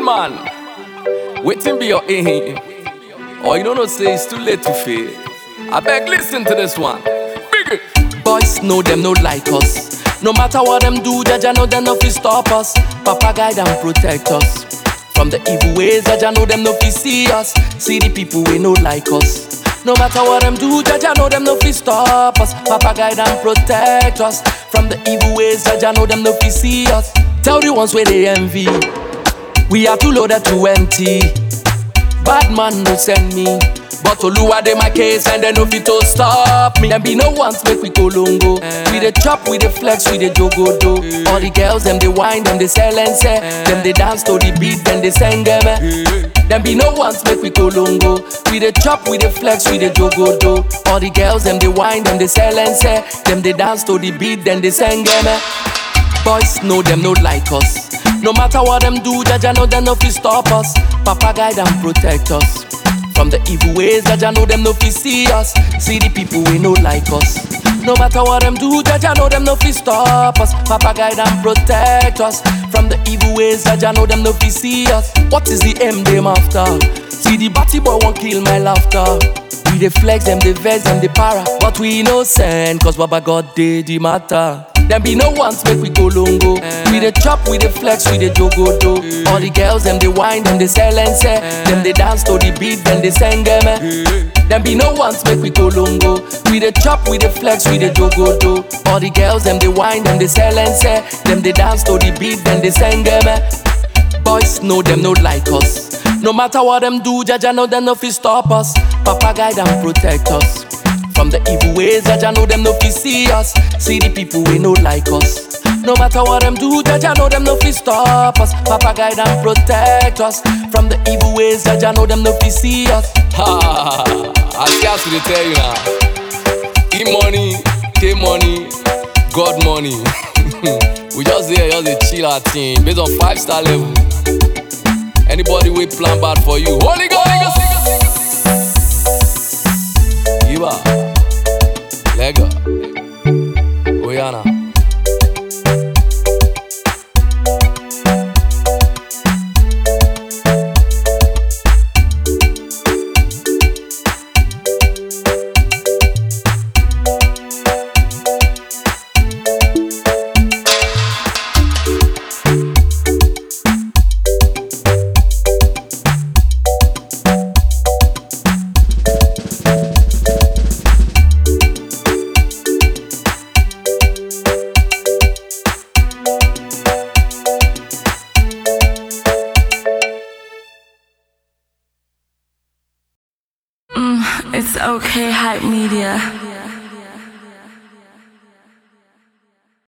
man, waiting be your aim. Or you don't know, say it's too late to fail. I beg, listen to this one. Big it. Boys know them no like us. No matter what them do, Jaja know them no fi stop us. Papa guide and protect us. From the evil ways, Jaja know them no fi see us. See the people we no like us. No matter what them do, Jaja know them no fi stop us. Papa guide and protect us. From the evil ways, Jaja know them no fi see us. Tell the ones where they envy. We are too loaded to empty. Bad man no send me. But Oluwa dey my case and they no fit to stop me. Them be no ones make we go longo. We dey chop, we dey flex, we dey jogo do. All the girls them they whine, them they sell and say. Them they dance to the beat, then they sing them. Them be no ones make we go longo. We dey chop, we dey flex, we dey jogo do. All the girls them they whine, them they sell and say. Them they dance to the beat, then they sing them. Boys know them no like us. No matter what them do, Jaja know them no fi stop us. Papa guide and protect us. From the evil ways, Jaja know them no fi see us. See the people we no like us. No matter what them do, Jaja know them no fi stop us. Papa guide and protect us. From the evil ways, Jaja know them no fi see us. What is the aim them after? See the batty boy won't kill my laughter. We dey flex them, dey vex them, dey para. But we innocent, cause Baba God did the matter. Them be no ones make we go longo. We dey chop, we dey flex, we dey jogo do. All the girls them they whine, them they sell and say. Them they dance to the beat, then they sing them. Them be no ones make we go longo. We dey chop, we dey flex, we dey jogo do. All the girls them they whine, them they sell and say. Them they dance to the beat, then they sing them. Boys know them no like us. No matter what them do, Jaja know them no fi stop us. Papa guide and protect us. From the evil ways, Jaja know them no fi see us. See the people we no like us. No matter what them do, Jaja know them no fi stop us. Papa guide and protect us. From the evil ways, Jaja know them no fi see us. Ha! I scarce to tell you now. E money, K money, God money. we just here, just dey chill our team based on five star level. Anybody we plan bad for you, Holy Ghost. Iba, Lega, Oyana. It's okay, hype media.